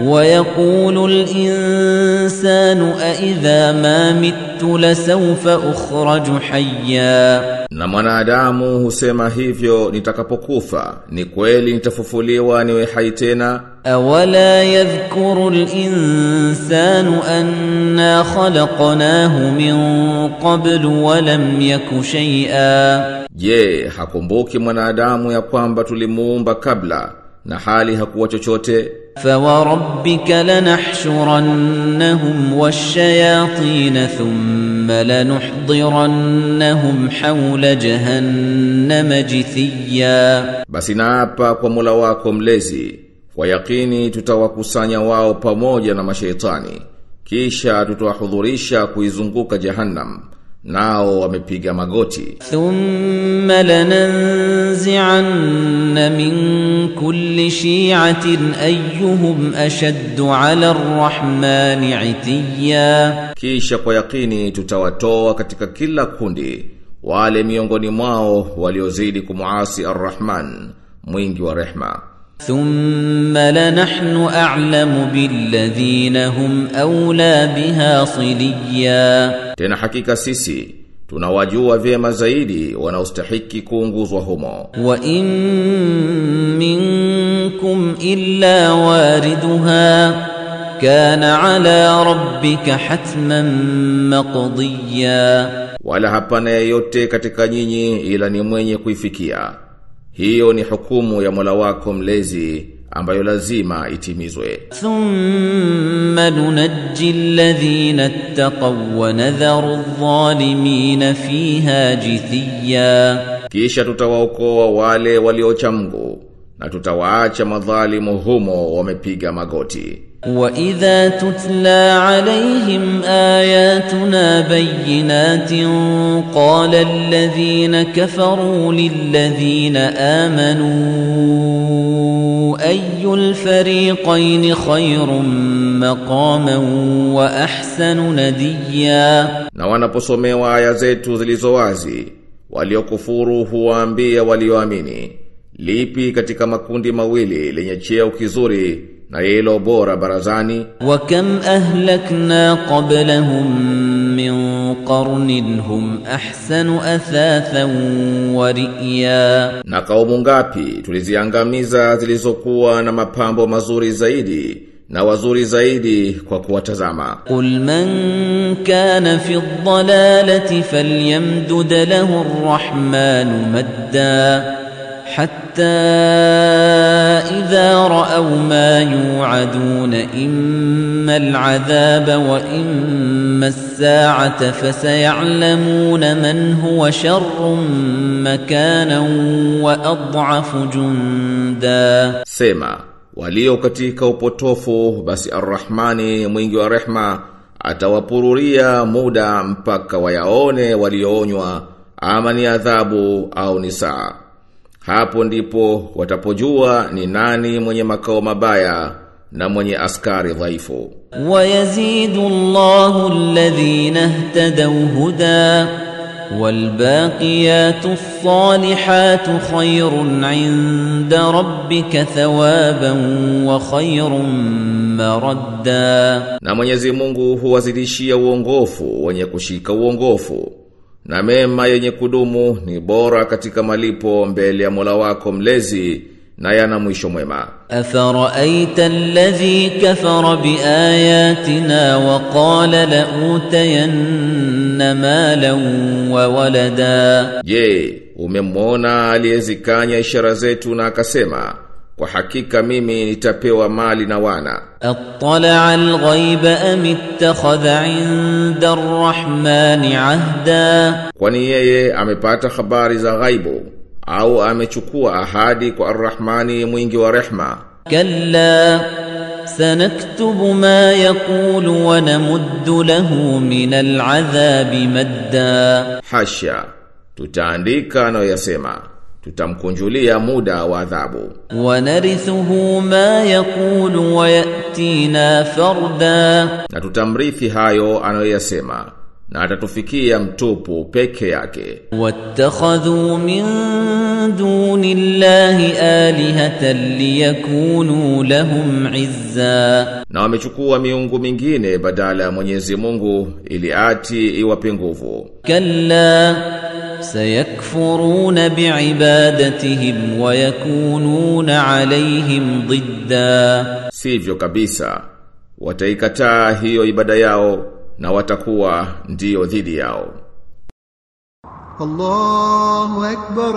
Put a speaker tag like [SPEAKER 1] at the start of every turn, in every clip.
[SPEAKER 1] ويقول الإنسان أإذا ما مت لسوف أخرج حيا
[SPEAKER 2] Na mwanadamu husema hivyo nitakapokufa ni kweli nitafufuliwa niwe hai tena
[SPEAKER 1] أولا يذكر الإنسان أنا خلقناه من قبل ولم يك شيئا
[SPEAKER 2] Je, hakumbuki mwanadamu ya kwamba tulimuumba kabla na hali hakuwa chochote?
[SPEAKER 1] فوربك لنحشرنهم والشياطين ثم لنحضرنهم حول جهنم جثيا
[SPEAKER 2] Basi naapa kwa Mola wako mlezi, kwa yakini tutawakusanya wao pamoja na mashaitani, kisha tutawahudhurisha kuizunguka Jahannam, nao wamepiga magoti.
[SPEAKER 1] ثم لننزعن من كل شيعة أيهم أشد على الرحمن عتيا
[SPEAKER 2] Kisha kwa yakini tutawatoa katika kila kundi wale miongoni mwao waliozidi kumuasi Ar-Rahman, mwingi wa rehma.
[SPEAKER 1] ثم لنحن أعلم بالذين هم أولى بها صليا
[SPEAKER 2] Tena hakika sisi tunawajua vyema zaidi wanaostahiki kuunguzwa humo.
[SPEAKER 1] وإن منكم إلا واردها كان على ربك حتما مقضيا
[SPEAKER 2] Wala hapana yeyote katika nyinyi ila ni mwenye kuifikia. Hiyo ni hukumu ya Mola wako mlezi ambayo lazima itimizwe.
[SPEAKER 1] ثم ننجي الذين اتقوا ونذر الظالمين فيها جثيا
[SPEAKER 2] Kisha tutawaokoa wale waliocha Mungu na tutawaacha madhalimu humo wamepiga magoti.
[SPEAKER 1] وإذا تتلى عليهم آياتنا بينات قال الذين كفروا للذين آمنوا أي الفريقين خير مقاما وأحسن نديا
[SPEAKER 2] Na wanaposomewa aya zetu zilizo wazi, waliokufuru huwaambia walioamini, lipi katika makundi mawili lenye cheo kizuri na hilo bora barazani?
[SPEAKER 1] وكم أهلكنا قبلهم من قرن هم أحسن أثاثا ورئيا
[SPEAKER 2] Na kaumu ngapi tuliziangamiza zilizokuwa na mapambo mazuri zaidi na wazuri zaidi kwa kuwatazama.
[SPEAKER 1] قل من كان في الضلالة فليمدد له الرحمن مدا حتى إذا رأوا ما يوعدون إما العذاب وإما الساعة فسيعلمون من هو شر مكانا وأضعف جندا
[SPEAKER 2] Sema, walio katika upotofu basi Ar-Rahmani mwingi wa rehma atawapururia muda mpaka wayaone walioonywa ama ni adhabu au ni saa. Hapo ndipo watapojua ni nani mwenye makao mabaya na mwenye askari dhaifu.
[SPEAKER 1] ويزيد الله الذين اهتدوا هدى والباقيات الصالحات خير عند ربك ثوابا وخير مردا
[SPEAKER 2] Na Mwenyezi Mungu huwazidishia uongofu wenye kushika uongofu. Na mema yenye kudumu ni bora katika malipo mbele ya Mola wako mlezi na yana mwisho mwema.
[SPEAKER 1] أفرأيت الذي كفر بآياتنا وقال لأوتين مالا وولدا
[SPEAKER 2] Je, umemwona aliyezikanya ishara zetu na akasema, kwa hakika mimi nitapewa mali na wana.
[SPEAKER 1] أطلع الغيب أم اتخذ عند الرحمن عهدا
[SPEAKER 2] Kwani yeye amepata habari za ghaibu au amechukua ahadi kwa Ar-Rahmani mwingi wa rehma.
[SPEAKER 1] كلا سنكتب ما يقول ونمد له من العذاب مدا
[SPEAKER 2] Hasha, tutaandika anayoyasema, tutamkunjulia muda wa adhabu.
[SPEAKER 1] ونرثه ما يقول ويأتينا فردا
[SPEAKER 2] Na tutamrithi hayo anayoyasema, na atatufikia mtupu peke yake
[SPEAKER 1] واتخذوا من دون الله آلهة ليكونوا لهم عزا
[SPEAKER 2] na wamechukua miungu mingine badala ya Mwenyezi Mungu ili ati iwape nguvu
[SPEAKER 1] كلا سيكفرون بعبادتهم ويكونون عليهم ضدا
[SPEAKER 2] sivyo kabisa wataikataa hiyo ibada yao na watakuwa ndiyo dhidi yao
[SPEAKER 3] الله أكبر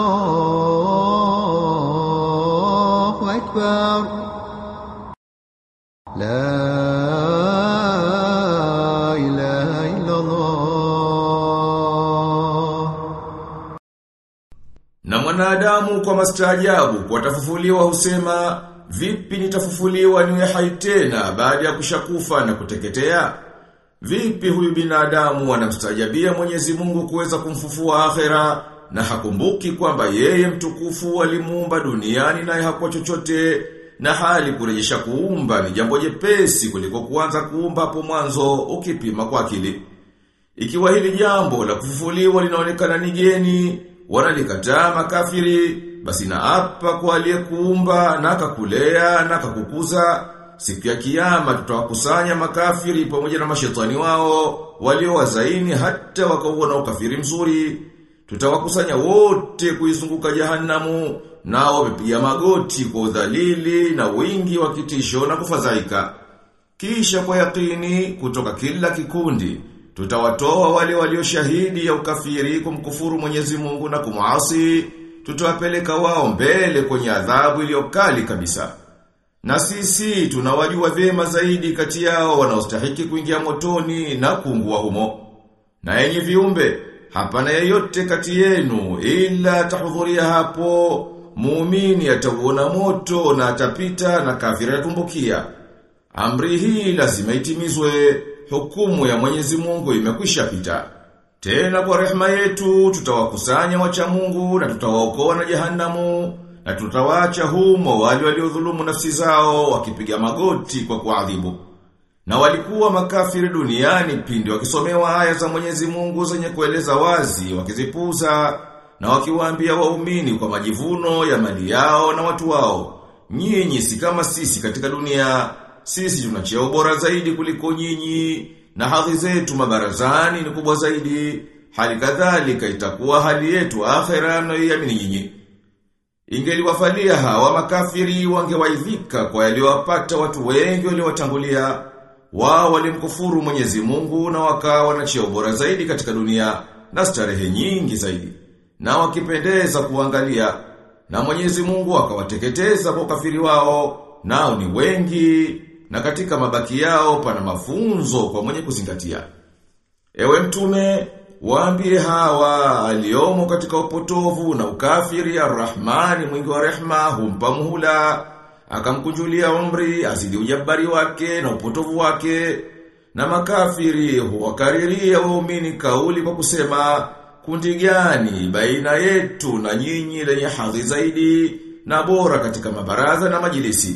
[SPEAKER 3] الله أكبر لا إله إلا الله
[SPEAKER 2] Na mwanadamu kwa mastaajabu kwa tafufuliwa husema vipi nitafufuliwa niwe hai tena baada ya kushakufa na kuteketea? Vipi huyu binadamu anamstaajabia Mwenyezi Mungu kuweza kumfufua akhera na hakumbuki kwamba yeye mtukufu alimuumba duniani naye hakuwa chochote na hali kurejesha kuumba ni jambo jepesi kuliko kuanza kuumba hapo mwanzo ukipima kwa akili. Ikiwa hili jambo la kufufuliwa linaonekana ni geni, wanalikataa makafiri, basi na hapa kwa aliyekuumba na akakulea na akakukuza, siku ya kiyama tutawakusanya makafiri pamoja na mashetani wao, waliowazaini hata wakauona ukafiri mzuri. Tutawakusanya wote kuizunguka jahanamu, nao wamepiga magoti kwa udhalili na wingi wa kitisho na kufadhaika. Kisha kwa yakini kutoka kila kikundi tutawatoa wale walioshahidi ya ukafiri kumkufuru Mwenyezi Mungu na kumuasi tutawapeleka wao mbele kwenye adhabu iliyokali kabisa. Na sisi tunawajua vyema zaidi kati yao wanaostahiki kuingia motoni na kuungua humo. Na yenye viumbe, hapana yeyote kati yenu ila tahudhuria hapo, muumini atauona moto na atapita na kafiri atumbukia. Amri hii lazima itimizwe, hukumu ya Mwenyezi Mungu imekwisha pita. Tena kwa rehema yetu tutawakusanya wacha Mungu na tutawaokoa na jehanamu na tutawaacha humo wale waliodhulumu nafsi zao wakipiga magoti kwa kuadhibu. Na walikuwa makafiri duniani pindi wakisomewa aya za Mwenyezi Mungu zenye kueleza wazi wakizipuza na wakiwaambia waumini kwa majivuno ya mali yao na watu wao. Nyinyi si kama sisi katika dunia, sisi tuna cheo bora zaidi kuliko nyinyi na hadhi zetu mabarazani ni kubwa zaidi. Hali kadhalika itakuwa hali yetu akhera mnayoiamini nyinyi. Ingeliwafalia hawa makafiri wangewaidhika kwa yaliyowapata watu wengi waliowatangulia. Wao walimkufuru Mwenyezi Mungu na wakawa na cheo bora zaidi katika dunia na starehe nyingi zaidi. Na wakipendeza kuangalia na Mwenyezi Mungu akawateketeza kwa ukafiri wao nao ni wengi na katika mabaki yao pana mafunzo kwa mwenye kuzingatia. Ewe mtume, waambie hawa aliomo katika upotovu na ukafiri ya Rahmani mwingi wa rehma humpa muhula, akamkunjulia umri azidi ujabari wake na upotovu wake, na makafiri huwakariria waumini kauli kwa kusema kundi gani baina yetu na nyinyi lenye hadhi zaidi na bora katika mabaraza na majilisi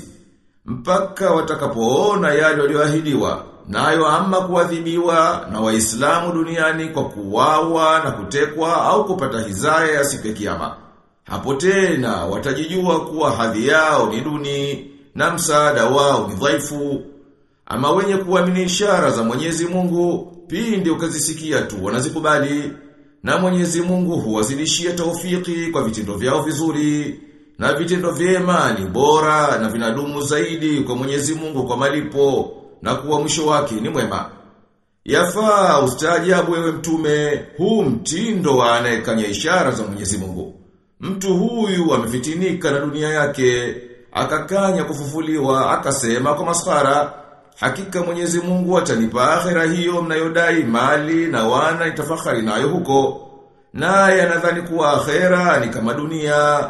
[SPEAKER 2] mpaka watakapoona yale walioahidiwa nayo ama kuadhibiwa na waislamu duniani kwa kuwawa na kutekwa au kupata hizaya ya siku ya kiyama. Hapo tena watajijua kuwa hadhi yao ni duni na msaada wao ni dhaifu. Ama wenye kuamini ishara za Mwenyezi Mungu pindi ukazisikia tu wanazikubali na Mwenyezi Mungu huwazidishia taufiki kwa vitendo vyao vizuri na vitendo vyema ni bora na vinadumu zaidi kwa Mwenyezi Mungu kwa malipo na kuwa mwisho wake ni mwema. Yafaa ustaajabu wewe mtume, huu mtindo wa anayekanya ishara za Mwenyezi Mungu. Mtu huyu amefitinika na dunia yake, akakanya kufufuliwa, akasema kwa masfara, hakika Mwenyezi Mungu atanipa akhera hiyo mnayodai mali na wana nitafakari nayo huko. Naye anadhani kuwa akhera ni kama dunia,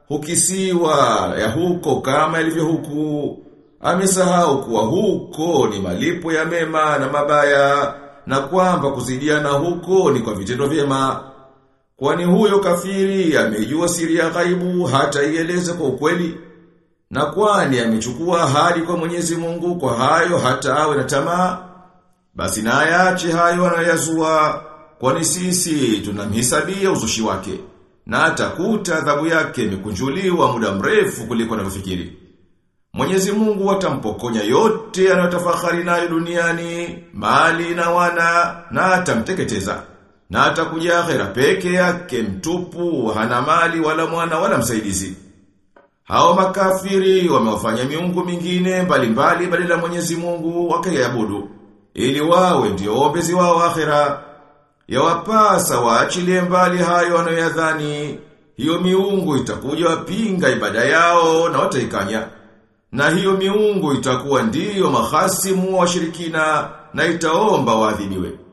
[SPEAKER 2] hukisiwa ya huko kama ilivyo huku. Amesahau kuwa huko ni malipo ya mema na mabaya na kwamba kuzidiana huko ni kwa vitendo vyema. Kwani huyo kafiri amejua siri ya ghaibu hata ieleze kwa ukweli. Na kwani amechukua ahadi kwa Mwenyezi Mungu kwa hayo hata awe na tamaa. Basi na ayache hayo wanayoyazua kwani sisi tunamhisabia uzushi wake na atakuta adhabu yake imekunjuliwa muda mrefu kuliko anavyofikiri. Mwenyezi Mungu atampokonya yote anayotafahari nayo duniani, mali na wana na atamteketeza. Na atakuja akhera peke yake mtupu, hana mali wala mwana wala msaidizi. Hao makafiri wamewafanya miungu mingine mbalimbali badala ya Mwenyezi Mungu wakaiabudu ili wawe ndio ombezi wao akhera. Yawapasa waachilie mbali hayo wanayoyadhani. Hiyo miungu itakuja wapinga ibada yao na wataikanya. Na hiyo miungu itakuwa ndiyo mahasimu wa shirikina na itaomba waadhibiwe.